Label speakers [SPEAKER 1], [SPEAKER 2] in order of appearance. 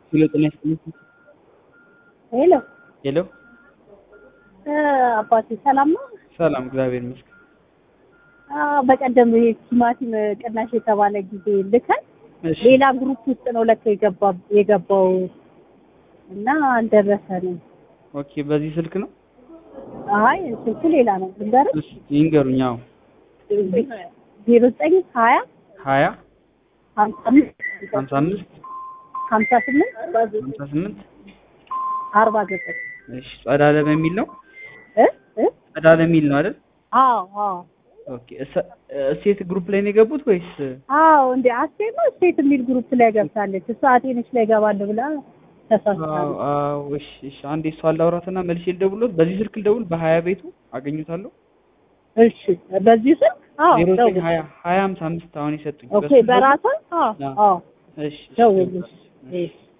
[SPEAKER 1] ሄሎ ጤና ይስጥልኝ።
[SPEAKER 2] ሄሎ
[SPEAKER 1] ሄሎ
[SPEAKER 2] እ አባቴ ሰላም ነው?
[SPEAKER 1] ሰላም፣ እግዚአብሔር ይመስገን።
[SPEAKER 2] አ በቀደም ይሄ ቲማቲም ቅናሽ የተባለ ጊዜ ልከን
[SPEAKER 1] እሺ
[SPEAKER 2] ሌላ ግሩፕ ውስጥ ነው ለካ የገባ የገባው እና አልደረሰንም።
[SPEAKER 1] ኦኬ፣ በዚህ ስልክ ነው?
[SPEAKER 2] አይ ስልኩ ሌላ ነው። ልንገርህ
[SPEAKER 1] እሺ ይንገሩኝ። አዎ
[SPEAKER 2] ዜሮ ዘጠኝ ሀያ
[SPEAKER 1] ሀያ
[SPEAKER 2] ሀምሳ አምስት
[SPEAKER 1] ሀምሳ አምስት
[SPEAKER 2] ሀምሳ ስምንት
[SPEAKER 1] ሀምሳ ስምንት
[SPEAKER 2] አርባ ዘጠኝ
[SPEAKER 1] እሺ ጸዳለ በሚል ነው?
[SPEAKER 2] እ እ
[SPEAKER 1] ጸዳለ የሚል ነው አይደል?
[SPEAKER 2] አዎ አዎ
[SPEAKER 1] ኦኬ። እሰ- እሴት ግሩፕ ላይ ነው የገቡት ወይስ?
[SPEAKER 2] አዎ እንደ አስቴር ነው ስቴት የሚል ግሩፕ ላይ ገብታለች። እሷ አቴነች ላይ ገባለሁ ብላ
[SPEAKER 1] አዎ
[SPEAKER 2] ተሳስታለች።
[SPEAKER 1] አዎ። እሺ እሺ። አንዴ እሷ ላውራትና መልሼ ልደውልዎት። በዚህ ስልክ ልደውል? በሀያ ቤቱ አገኙታለሁ?
[SPEAKER 2] እሺ በዚህ ስልክ አዎ
[SPEAKER 1] ዜሮ ዘጠኝ
[SPEAKER 2] ደውል።
[SPEAKER 1] ሀያ ሀያ ሀምሳ አምስት አሁን የሰጡኝ
[SPEAKER 2] ኦኬ
[SPEAKER 1] በሱ ልደውል?
[SPEAKER 2] በራሷ አዎ
[SPEAKER 1] አዎ።
[SPEAKER 2] አዎ
[SPEAKER 1] እሺ እሺ።
[SPEAKER 2] ደውል። እሺ